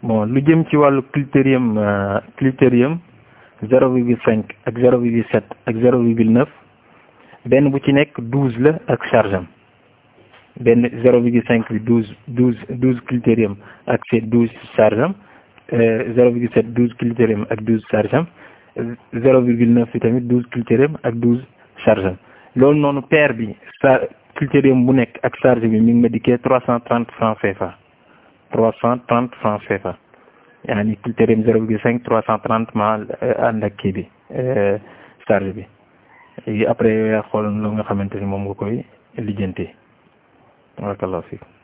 bon lu jëm ci wàllu critérium critérium zéro virgule cinq ak zéro virgule sept ak zéro virgule neuf benn bu ci nekk douze la ak charge am benn zéro virgule cinq bi douze douze douze critérium ak c'est douze charge am zéro virgule sept douze critérium ak douze charge am zéro virgule neuf bi tamit douze critérium ak douze charge am loolu noonu paire bi sa critérium bu nekk ak charge bi mi ngi ma dikkee trois cent trente francs CFA trois cent trente francs CFA yaani critérium zéro virgule cinq trois cent trente ma ànd ak kii bi charge bi léegi après yaa xool lu nga xamante ni moom nga koy lijjantee barakallahu fiik